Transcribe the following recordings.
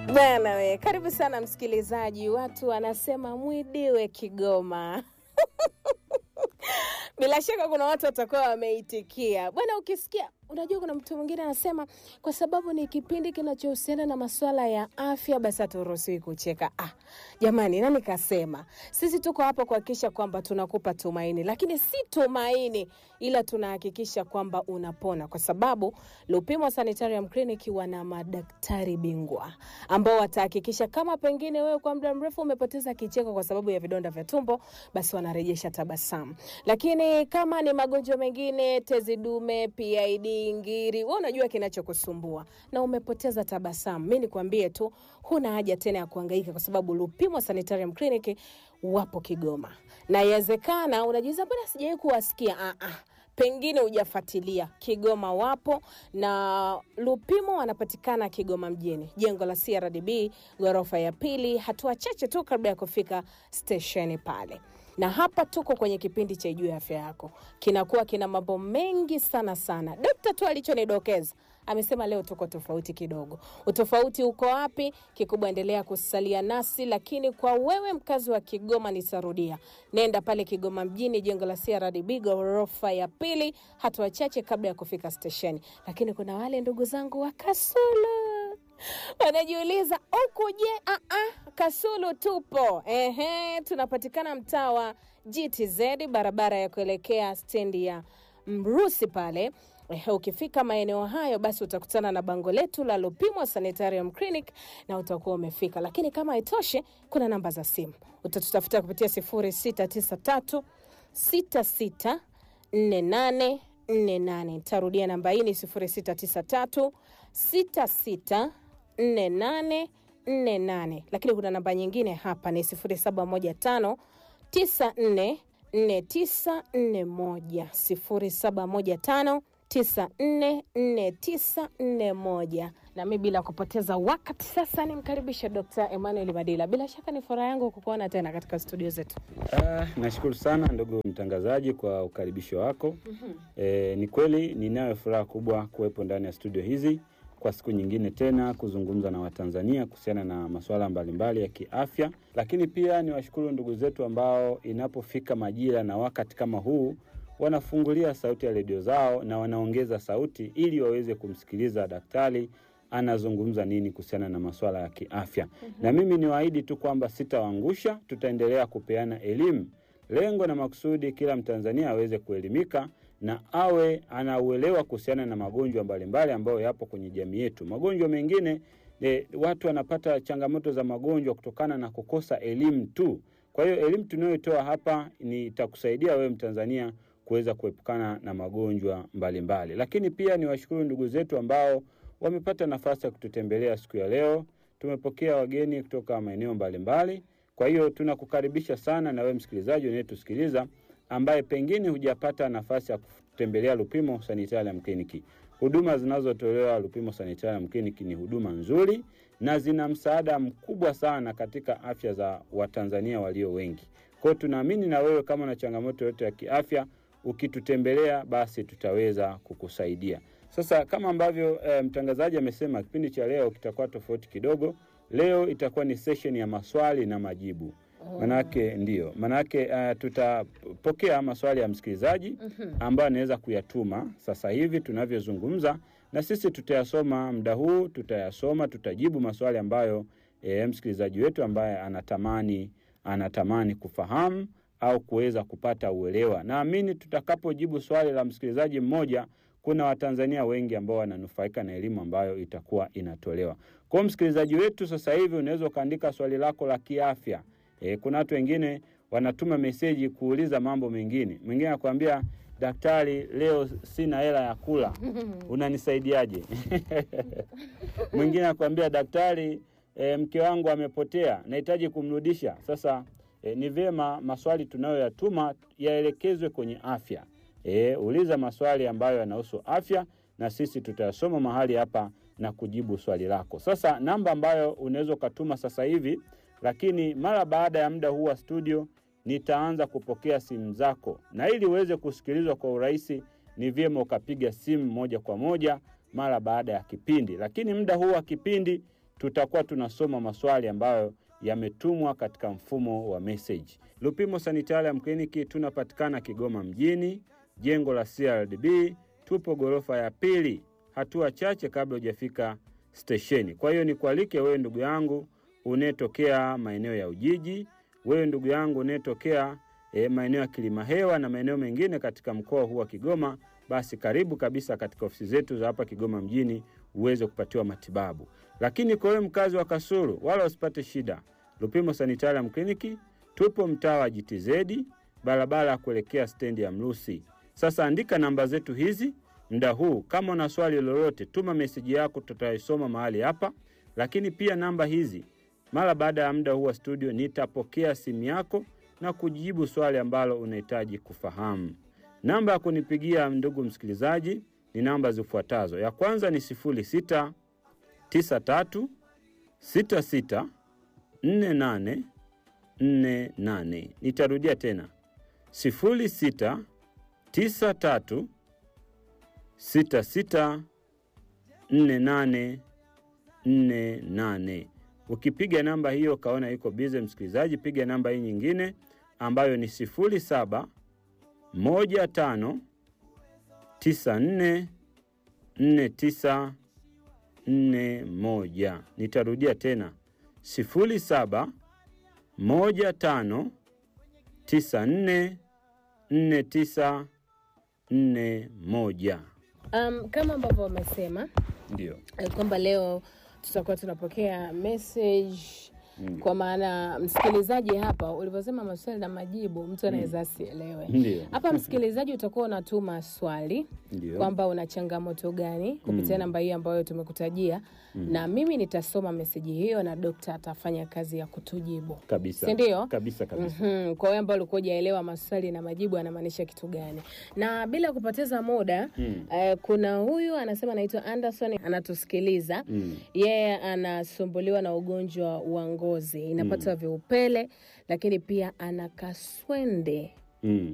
Bwana we, karibu sana msikilizaji. Watu wanasema mwidiwe Kigoma. Bila shaka kuna watu watakuwa wameitikia bwana. Ukisikia, unajua, kuna mtu mwingine anasema kwa sababu ni kipindi kinachohusiana na masuala ya afya, basi haturuhusiwi kucheka. Ah, jamani, nani kasema? Sisi tuko hapa kuhakikisha kwamba tunakupa tumaini, lakini si tumaini, ila tunahakikisha kwamba unapona, kwa sababu Lupimo Sanitarium Clinic wana madaktari bingwa ambao watahakikisha kama pengine wewe kwa muda mrefu umepoteza kicheko kwa sababu ya vidonda vya tumbo, basi wanarejesha tabasamu. Lakini kama ni magonjwa mengine, tezi dume, PID, ngiri, wewe unajua kinachokusumbua na umepoteza tabasamu, mi nikwambie tu, huna haja tena ya kuhangaika kwa sababu Lupimo Sanitarium Clinic wapo Kigoma, na yawezekana unajiuliza mbona sijawahi kuwasikia. Ah, ah pengine hujafuatilia. Kigoma wapo na Lupimo wanapatikana Kigoma mjini, jengo la CRDB ghorofa ya pili, hatua chache tu kabla ya kufika stesheni pale. Na hapa tuko kwenye kipindi cha Juu ya Afya Yako, kinakuwa kina mambo mengi sana sana. Dokta tu alichonidokeza amesema leo tuko tofauti kidogo. Utofauti uko wapi? Kikubwa, endelea kusalia nasi, lakini kwa wewe mkazi wa Kigoma, nitarudia, nenda pale Kigoma mjini, jengo la CRDB ghorofa ya pili, hatua chache kabla ya kufika stesheni. Lakini kuna wale ndugu zangu wa Kasulu wanajiuliza huku, je, ah, ah, Kasulu tupo. Ehe, tunapatikana mtaa wa GTZ, barabara ya kuelekea stendi ya Mrusi pale. Eh, ukifika maeneo hayo basi utakutana na bango letu la Lupimo Sanitarium Clinic na utakuwa umefika. Lakini kama haitoshi, kuna namba za simu utatutafuta kupitia 0693 66 48 48. Tarudia namba hii ni 0693 66 48 48. Lakini kuna namba nyingine hapa ni 0715 94 4941 0715 944941. Na mi bila kupoteza wakati sasa nimkaribishe Dr. Emmanuel Madila. Bila shaka ni furaha yangu kukuona tena katika studio zetu. Ah, nashukuru sana ndugu mtangazaji kwa ukaribisho wako. E, ni kweli ninayo furaha kubwa kuwepo ndani ya studio hizi kwa siku nyingine tena kuzungumza na Watanzania kuhusiana na masuala mbalimbali ya kiafya, lakini pia niwashukuru ndugu zetu ambao inapofika majira na wakati kama huu wanafungulia sauti ya redio zao na wanaongeza sauti ili waweze kumsikiliza daktari anazungumza nini kuhusiana na masuala ya kiafya. Na mimi niwaahidi tu kwamba sitawaangusha, tutaendelea kupeana elimu. Lengo na makusudi kila Mtanzania aweze kuelimika na awe anauelewa kuhusiana na magonjwa mbalimbali ambayo yapo kwenye jamii yetu. Magonjwa mengine e, watu wanapata changamoto za magonjwa kutokana na kukosa elimu tu. Kwa hiyo elimu tunayotoa hapa ni itakusaidia wewe Mtanzania kuweza kuepukana na magonjwa mbalimbali mbali. Lakini pia niwashukuru ndugu zetu ambao wamepata nafasi ya kututembelea siku ya leo. Tumepokea wageni kutoka maeneo mbalimbali. Kwa hiyo tunakukaribisha sana na wewe msikilizaji unayetusikiliza ambaye pengine hujapata nafasi ya kutembelea Lupimo Sanitarium Clinic. Huduma zinazotolewa Lupimo Sanitarium Clinic ni huduma nzuri na zina msaada mkubwa sana katika afya za Watanzania walio wengi. Kwa hiyo tunaamini na wewe kama una changamoto yote ya kiafya, ukitutembelea basi tutaweza kukusaidia. Sasa kama ambavyo eh, mtangazaji amesema, kipindi cha leo kitakuwa tofauti kidogo. Leo itakuwa ni session ya maswali na majibu. Manake ndio, manake uh, tutapokea maswali ya msikilizaji ambayo anaweza kuyatuma sasa hivi tunavyozungumza, na sisi tutayasoma muda huu, tutayasoma, tutajibu maswali ambayo e, msikilizaji wetu ambaye anatamani anatamani kufahamu au kuweza kupata uelewa. Naamini tutakapojibu swali la msikilizaji mmoja, kuna Watanzania wengi ambao wananufaika na elimu ambayo itakuwa inatolewa. Kwa hiyo msikilizaji wetu, sasa hivi unaweza ukaandika swali lako la kiafya. E, kuna watu wengine wanatuma meseji kuuliza mambo mengine. Mwingine anakuambia daktari, leo sina hela ya kula, unanisaidiaje? Mwingine anakuambia daktari, e, mke wangu amepotea, nahitaji kumrudisha. Sasa e, ni vyema maswali tunayoyatuma yaelekezwe kwenye afya. E, uliza maswali ambayo yanahusu afya na sisi tutayasoma mahali hapa na kujibu swali lako. Sasa namba ambayo unaweza ukatuma sasa hivi lakini mara baada ya muda huu wa studio nitaanza kupokea simu zako, na ili uweze kusikilizwa kwa urahisi, ni vyema ukapiga simu moja kwa moja mara baada ya kipindi. Lakini muda huu wa kipindi tutakuwa tunasoma maswali ambayo yametumwa katika mfumo wa message. Lupimo Sanitarium Clinic tunapatikana Kigoma mjini, jengo la CRDB, tupo ghorofa ya pili, hatua chache kabla hujafika stesheni. Kwa hiyo nikualike wewe ndugu yangu unayetokea maeneo ya Ujiji, wewe ndugu yangu unayetokea e, maeneo ya Kilimahewa na maeneo mengine katika mkoa huu wa Kigoma, basi karibu kabisa katika ofisi zetu za hapa Kigoma mjini uweze kupatiwa matibabu. Lakini kwa wewe mkazi wa Kasulu, wala usipate shida. Lupimo Sanitarium Clinic tupo mtaa wa GTZ, barabara ya kuelekea stendi ya Mlusi. Sasa andika namba zetu hizi muda huu. Kama una swali lolote, tuma meseji yako, tutaisoma mahali hapa. Lakini pia namba hizi, mara baada ya muda huu wa studio, nitapokea simu yako na kujibu swali ambalo unahitaji kufahamu. Namba ya kunipigia ndugu msikilizaji ni namba zifuatazo. Ya kwanza ni 06 93 66 48 48. Nitarudia tena 06 93 66 48 48. Ukipiga namba hiyo ukaona iko bize, msikilizaji, piga namba hii nyingine ambayo ni 07 15 94 49 41. Nitarudia tena 07 15 94 49 41. Um, kama ambavyo wamesema Ndio. eh, kwamba leo tutakuwa tunapokea message Mm. kwa maana msikilizaji hapa ulivyosema maswali na majibu mtu anaweza asielewe Ndio. hapa msikilizaji utakuwa unatuma swali Ndio. kwamba una changamoto gani kupitia Mm. namba hii ambayo tumekutajia na mimi nitasoma meseji hiyo na dokta atafanya kazi ya kutujibu Kabisa. Si ndio? Kabisa kabisa. Mhm, kwa wewe ambao ulikuwa hujaelewa maswali na majibu anamaanisha kitu gani na bila kupoteza muda Mm. eh, kuna huyu anasema anaitwa anderson anatusikiliza Mm. yeye anasumbuliwa na ugonjwa wa ngozi inapata viupele lakini pia ana kaswende Mm.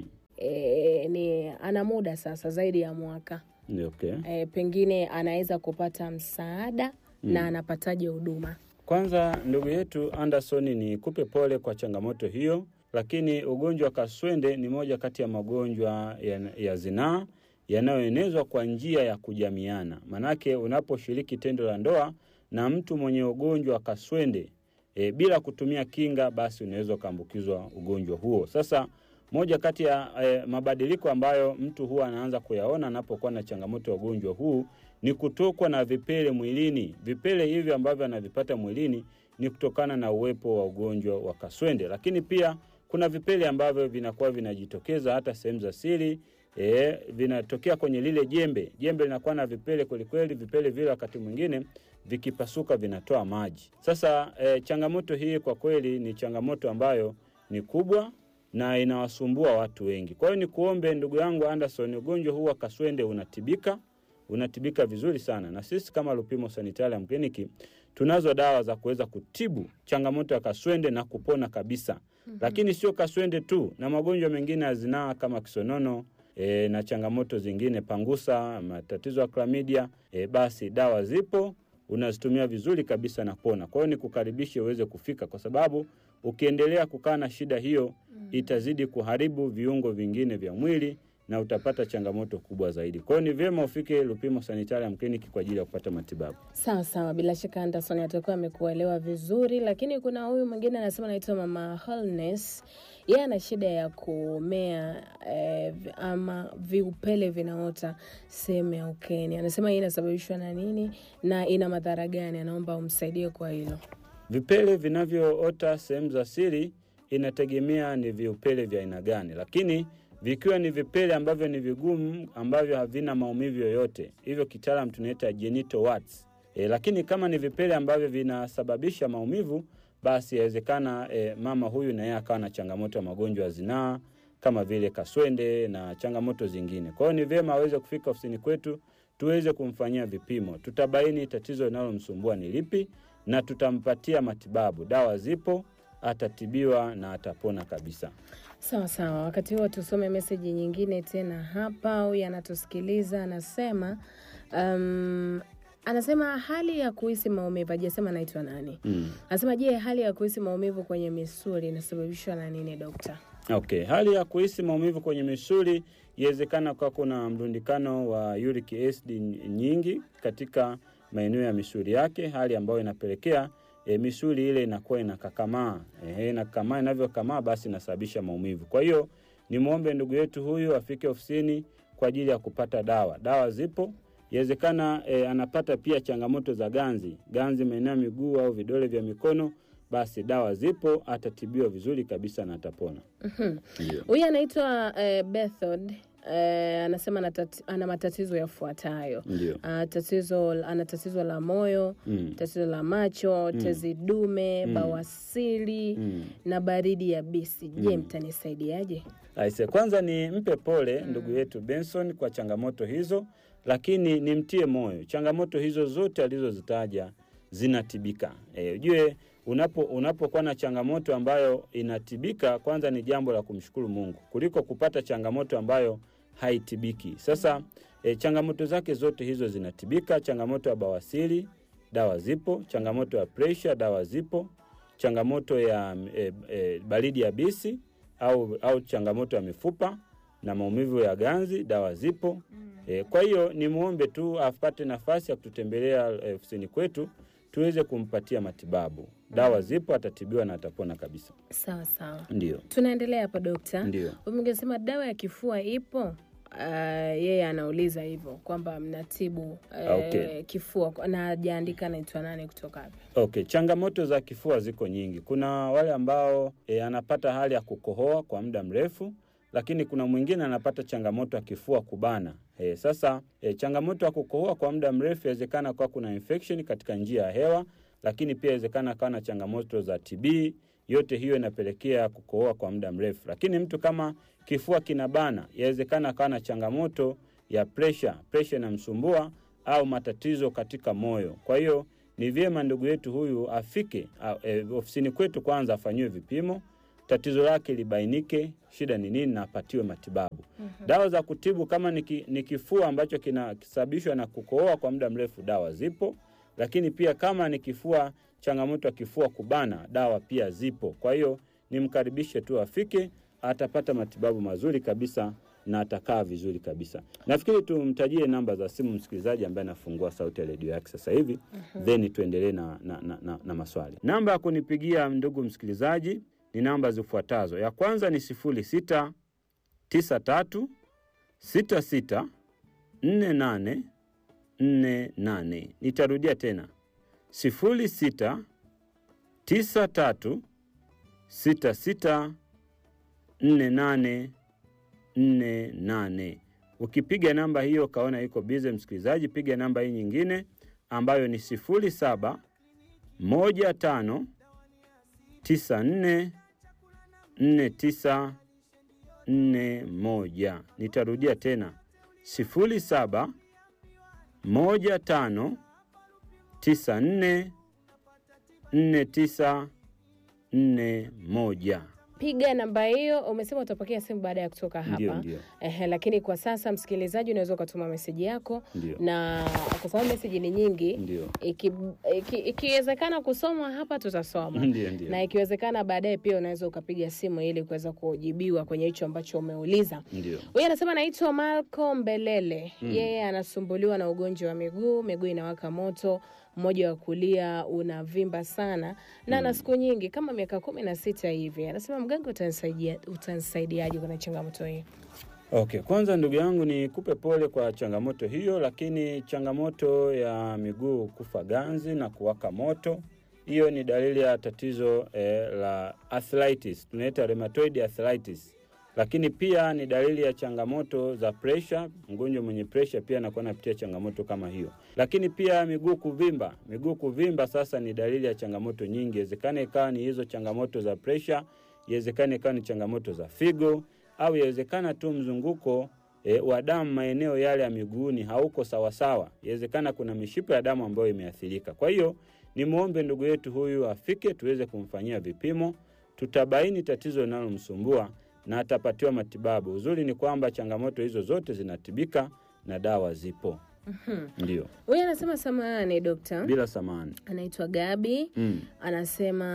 e, ni ana muda sasa zaidi ya mwaka Ndio, okay. e, pengine anaweza kupata msaada na anapataje huduma Kwanza ndugu yetu Anderson, ni kupe pole kwa changamoto hiyo, lakini ugonjwa wa kaswende ni moja kati ya magonjwa ya, ya zinaa yanayoenezwa kwa njia ya kujamiana. Manake unaposhiriki tendo la ndoa na mtu mwenye ugonjwa wa kaswende e, bila kutumia kinga, basi unaweza ukaambukizwa ugonjwa huo. Sasa moja kati ya e, mabadiliko ambayo mtu huwa anaanza kuyaona anapokuwa na changamoto ya ugonjwa huu ni kutokwa na vipele mwilini. Vipele hivi ambavyo anavipata mwilini ni kutokana na uwepo wa ugonjwa wa kaswende, lakini pia kuna vipele ambavyo vinakuwa vinajitokeza hata sehemu za siri e, vinatokea kwenye lile jembe. Jembe linakuwa na vipele kwelikweli. Vipele vile wakati mwingine vikipasuka vinatoa maji. Sasa e, changamoto hii kwa kweli ni changamoto ambayo ni kubwa na inawasumbua watu wengi. Kwa hiyo ni kuombe ndugu yangu Anderson, ugonjwa huu wa kaswende unatibika, unatibika vizuri sana, na sisi kama Lupimo Sanitarium Clinic tunazo dawa za kuweza kutibu changamoto ya kaswende na kupona kabisa. Mm-hmm. Lakini sio kaswende tu, na magonjwa mengine ya zinaa kama kisonono e, na changamoto zingine, pangusa, matatizo ya klamidia e, basi dawa zipo unazitumia vizuri kabisa na pona. Kwa hiyo nikukaribishe uweze kufika, kwa sababu ukiendelea kukaa na shida hiyo itazidi kuharibu viungo vingine vya mwili na utapata changamoto kubwa zaidi. Kwa hiyo ni vyema ufike Lupimo Sanitarium Clinic kwa ajili ya kupata matibabu. sawa sawa bila shaka anderson atakuwa amekuelewa vizuri lakini kuna huyu mwingine anasema anaitwa mama Holness yeye ana shida ya kumea eh, vi- ama viupele vinaota sehemu ya ukeni anasema hii inasababishwa na nini na ina madhara gani anaomba umsaidie kwa hilo Vipele vinavyoota sehemu za siri inategemea ni viupele vya aina gani, lakini vikiwa ni vipele ambavyo ni vigumu ambavyo havina maumivu yoyote, hivyo kitaalam tunaita genital warts. E, lakini kama ni vipele ambavyo vinasababisha maumivu, basi yawezekana e, mama huyu na yeye akawa na changamoto ya magonjwa ya zinaa kama vile kaswende na changamoto zingine. Kwa hiyo ni vyema aweze kufika ofisini kwetu tuweze kumfanyia vipimo, tutabaini tatizo linalomsumbua ni lipi na tutampatia matibabu. Dawa zipo, atatibiwa na atapona kabisa. sawa sawa wakati huo tusome meseji nyingine tena hapa huyu anatusikiliza anasema um, Anasema hali ya kuhisi maumivu, hajasema anaitwa nani. Mm. Anasema je, hali ya kuhisi maumivu kwenye misuli inasababishwa na nini dokta? Okay, hali ya kuhisi maumivu kwenye misuli iwezekana kwa kuna mrundikano wa uric acid nyingi katika maeneo ya misuli yake, hali ambayo inapelekea e, misuli ile inakuwa inakakamaa. E, inakakamaa, inavyokamaa basi inasababisha maumivu. Kwa hiyo nimwombe ndugu yetu huyu afike ofisini kwa ajili ya kupata dawa. Dawa zipo, iwezekana e, anapata pia changamoto za ganzi, ganzi maeneo ya miguu au vidole vya mikono, basi dawa zipo, atatibiwa vizuri kabisa na atapona. Ndio. Huyu anaitwa eh, Bethod eh, anasema ana tati- ana matatizo yafuatayo. Ndio. Ah, tatizo ana tatizo la moyo, Mm. tatizo la macho, tezi dume, bawasiri Mm. na baridi yabisi. Je, mtanisaidiaje? Aise, kwanza ni mpe pole ndugu yetu Benson kwa changamoto hizo, lakini nimtie moyo. Changamoto hizo zote alizozitaja zinatibika. E, ujue unapo unapokuwa na changamoto ambayo inatibika, kwanza ni jambo la kumshukuru Mungu kuliko kupata changamoto ambayo haitibiki. Sasa e, changamoto zake zote hizo zinatibika. Changamoto ya bawasiri, dawa zipo. Changamoto ya presha, dawa zipo. Changamoto ya e, e, baridi yabisi au, au changamoto ya mifupa na maumivu ya ganzi, dawa zipo. E, kwa hiyo nimwombe tu apate nafasi ya kututembelea eh, ofisini kwetu tuweze kumpatia matibabu. Dawa zipo, atatibiwa na atapona kabisa. Sawa sawa, Ndio, tunaendelea hapa dokta. ndio. Umesema dawa ya kifua ipo. Uh, yeye anauliza hivyo kwamba mnatibu uh, Okay. kifua na hajaandika anaitwa nani kutoka hapa. Okay, changamoto za kifua ziko nyingi. Kuna wale ambao e, anapata hali ya kukohoa kwa muda mrefu, lakini kuna mwingine anapata changamoto ya kifua kubana. E, sasa e, changamoto ya kukohoa kwa muda mrefu inawezekana kwa kuna infection katika njia ya hewa, lakini pia inawezekana kawa na changamoto za TB. Yote hiyo inapelekea kukohoa kwa muda mrefu. Lakini mtu kama kifua kinabana, inawezekana kawa na changamoto ya pressure, pressure inamsumbua au matatizo katika moyo. Kwa hiyo ni vyema ndugu yetu huyu afike a, e, ofisini kwetu kwanza afanyiwe vipimo, tatizo lake libainike, shida ni nini, na apatiwe matibabu. Dawa za kutibu kama ni ki- ni kifua ambacho kinasababishwa na kukohoa kwa muda mrefu, dawa zipo. Lakini pia kama ni kifua, changamoto ya kifua kubana, dawa pia zipo. Kwa hiyo nimkaribishe tu afike, atapata matibabu mazuri kabisa na atakaa vizuri kabisa. Nafikiri tumtajie namba za simu msikilizaji ambaye anafungua sauti ya redio yake sasa hivi, then tuendelee na, na, na, na, na maswali. Namba ya kunipigia ndugu msikilizaji ni namba zifuatazo. Ya kwanza ni sifuri sita tisa tatu sita sita nne nane nne nane. Nitarudia tena sifuri sita tisa tatu sita sita nne nane nne nane. Ukipiga namba hiyo ukaona iko bize, msikilizaji, piga namba hii nyingine ambayo ni sifuri saba moja tano tisa nne nne tisa nne moja. Nitarudia tena sifuri saba moja tano tisa nne nne tisa nne moja. Piga namba hiyo. Umesema utapokea simu baada ya kutoka hapa. Ndio, ndio. Ehe, lakini kwa sasa msikilizaji, unaweza ukatuma meseji yako Ndio. na kwa sababu meseji ni nyingi, Ndio. iki- iki- ikiwezekana kusoma hapa tutasoma Ndio, ndio. na ikiwezekana baadaye pia unaweza ukapiga simu ili kuweza kujibiwa kwenye hicho ambacho umeuliza. Ndio. Huyu anasema anaitwa Malcolm Mbelele. Yeye anasumbuliwa na ugonjwa wa miguu, miguu inawaka moto, mmoja wa kulia unavimba sana na ana siku nyingi kama miaka kumi na sita hivi. Anasema mganga, utanisaidia utanisaidiaje kwenye changamoto hii? Okay, kwanza ndugu yangu ni kupe pole kwa changamoto hiyo, lakini changamoto ya miguu kufa ganzi na kuwaka moto, hiyo ni dalili ya tatizo eh, la arthritis, tunaita rheumatoid arthritis. Lakini pia ni dalili ya changamoto za pressure. Mgonjwa mwenye pressure pia anakuwa anapitia changamoto kama hiyo. Lakini pia miguu kuvimba, miguu kuvimba sasa ni dalili ya changamoto nyingi. Inawezekana ikawa ni hizo changamoto za pressure, inawezekana ikawa ni changamoto za figo au yawezekana tu mzunguko e, wa damu maeneo yale ya miguuni hauko sawasawa. Yawezekana kuna mishipa ya damu ambayo imeathirika. Kwa hiyo nimwombe ndugu yetu huyu afike tuweze kumfanyia vipimo, tutabaini tatizo linalomsumbua na atapatiwa matibabu. Uzuri ni kwamba changamoto hizo zote zinatibika na dawa zipo. Ndio, Huyu anasema samahani dokta, bila samani. anaitwa Gabi Mm. anasema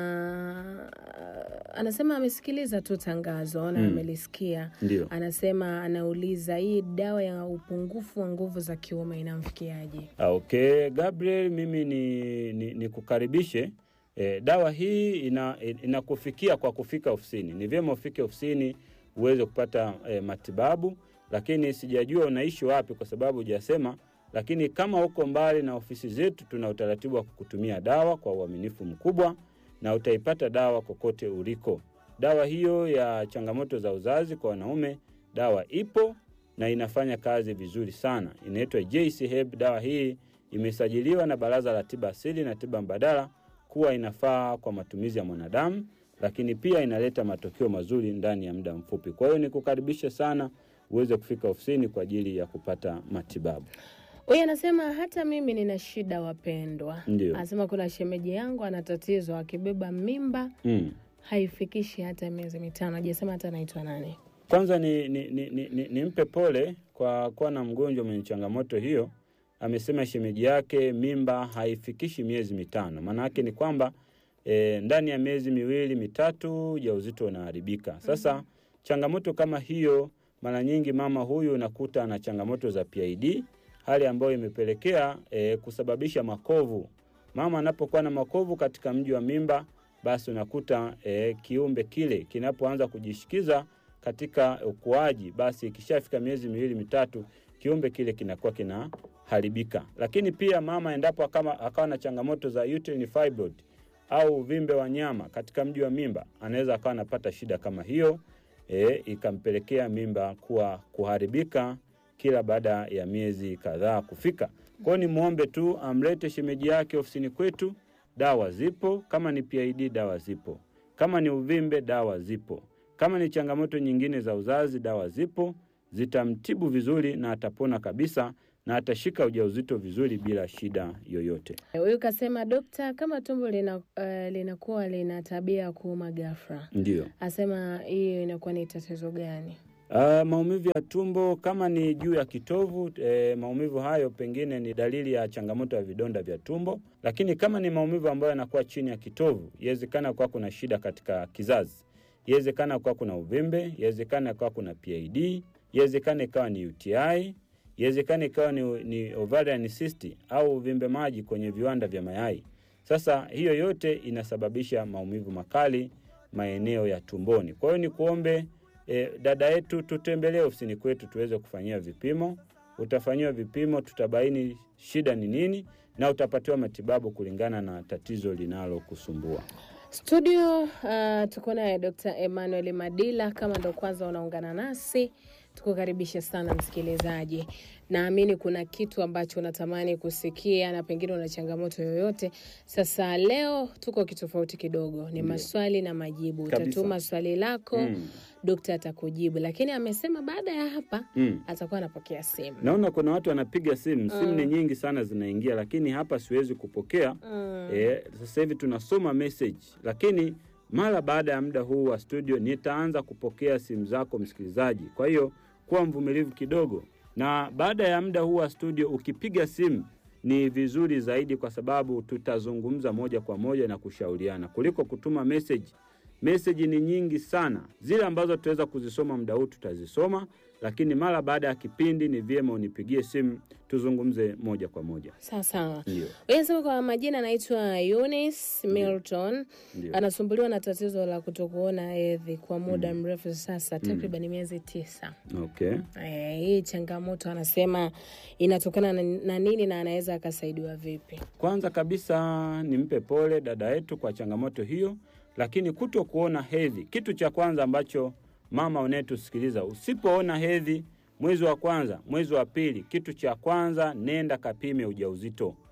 anasema amesikiliza tu tangazo na amelisikia. Ndio. Anasema anauliza hii dawa ya upungufu wa nguvu za kiume inamfikiaje? Ah, Okay, Gabriel, mimi ni, ni, ni kukaribishe e, dawa hii ina, inakufikia kwa kufika ofisini. Ni vyema ufike ofisini uweze kupata e, matibabu, lakini sijajua unaishi wapi kwa sababu hujasema. Lakini kama uko mbali na ofisi zetu, tuna utaratibu wa kukutumia dawa kwa uaminifu mkubwa, na utaipata dawa kokote uliko. Dawa hiyo ya changamoto za uzazi kwa wanaume, dawa ipo na inafanya kazi vizuri sana. Inaitwa JC Herb. Dawa hii imesajiliwa na Baraza la Tiba Asili na Tiba Mbadala kuwa inafaa kwa matumizi ya mwanadamu, lakini pia inaleta matokeo mazuri ndani ya muda mfupi. Kwa hiyo nikukaribishe sana uweze kufika ofisini kwa ajili ya kupata matibabu. Huyu anasema hata mimi nina shida wapendwa. Ndio. Anasema kuna shemeji yangu ana tatizo, akibeba mimba Mm. haifikishi hata miezi mitano. Hajasema hata anaitwa nani. Kwanza ni, ni, ni, ni, ni, nimpe pole kwa kuwa na mgonjwa mwenye changamoto hiyo. Amesema shemeji yake mimba haifikishi miezi mitano. Maana yake ni kwamba e, ndani ya miezi miwili mitatu ujauzito unaharibika. Sasa changamoto kama hiyo, mara nyingi mama huyu unakuta ana changamoto za PID, hali ambayo imepelekea e, kusababisha makovu. Mama anapokuwa na makovu katika mji wa mimba, basi unakuta e, kiumbe kile kinapoanza kujishikiza katika ukuaji, basi ikishafika miezi miwili mitatu, kiumbe kile kinakuwa kinaharibika. Lakini pia mama endapo akama, akawa na changamoto za uterine fibroid au uvimbe wa nyama katika mji wa mimba, anaweza akawa anapata shida kama hiyo e, ikampelekea mimba kuwa kuharibika kila baada ya miezi kadhaa kufika. Kwa hiyo nimwombe tu amlete shemeji yake ofisini kwetu, dawa zipo. Kama ni PID dawa zipo, kama ni uvimbe dawa zipo, kama ni changamoto nyingine za uzazi dawa zipo, zitamtibu vizuri na atapona kabisa na atashika ujauzito vizuri bila shida yoyote. Huyu kasema dokta, kama tumbo lina, uh, linakuwa lina tabia ya kuuma ghafla, Ndio. asema hiyo inakuwa ni tatizo gani? Uh, maumivu ya tumbo kama ni juu ya kitovu eh, maumivu hayo pengine ni dalili ya changamoto ya vidonda vya tumbo, lakini kama ni maumivu ambayo yanakuwa chini ya kitovu, iwezekana kuwa kuna shida katika kizazi, iwezekana kuwa kuna uvimbe, iwezekana kuwa kuna PID, iwezekana ikawa ni UTI, iwezekana ikawa ni, ni ovarian cyst au uvimbe maji kwenye viwanda vya mayai. Sasa hiyo yote inasababisha maumivu makali maeneo ya tumboni. Kwa hiyo ni kuombe e, dada yetu tutembelee ofisini kwetu tuweze kufanyia vipimo. Utafanyiwa vipimo, tutabaini shida ni nini na utapatiwa matibabu kulingana na tatizo linalokusumbua. Studio uh, tuko naye Dr. Emmanuel Madila. Kama ndo kwanza unaungana nasi, tukukaribisha sana msikilizaji. Naamini kuna kitu ambacho unatamani kusikia na pengine una changamoto yoyote. Sasa leo tuko kitofauti kidogo, ni maswali na majibu. Kabisa. Utatuma swali lako Mm. dokta atakujibu, lakini amesema baada ya hapa Mm. atakuwa anapokea simu. Naona kuna watu wanapiga simu, simu ni nyingi sana zinaingia, lakini hapa siwezi kupokea. Mm. E, sasa hivi tunasoma message, lakini mara baada ya muda huu wa studio nitaanza kupokea simu zako msikilizaji. Kwa hiyo kuwa mvumilivu kidogo, na baada ya muda huu wa studio ukipiga simu ni vizuri zaidi, kwa sababu tutazungumza moja kwa moja na kushauriana kuliko kutuma message. Meseji ni nyingi sana, zile ambazo tutaweza kuzisoma muda huu tutazisoma, lakini mara baada ya kipindi ni vyema unipigie simu tuzungumze moja kwa moja. Sawa sawa. Ndio, Anasema kwa majina anaitwa Eunice Milton. ndio. Anasumbuliwa na tatizo la kutokuona hedhi kwa muda mrefu sasa, takriban miezi tisa. Okay. Eh, hii changamoto anasema inatokana na, na nini na anaweza akasaidiwa vipi? Kwanza kabisa nimpe pole dada yetu kwa changamoto hiyo, lakini kuto kuona hedhi, kitu cha kwanza ambacho mama unayetusikiliza, usipoona hedhi mwezi wa kwanza, mwezi wa pili, kitu cha kwanza nenda kapime ujauzito.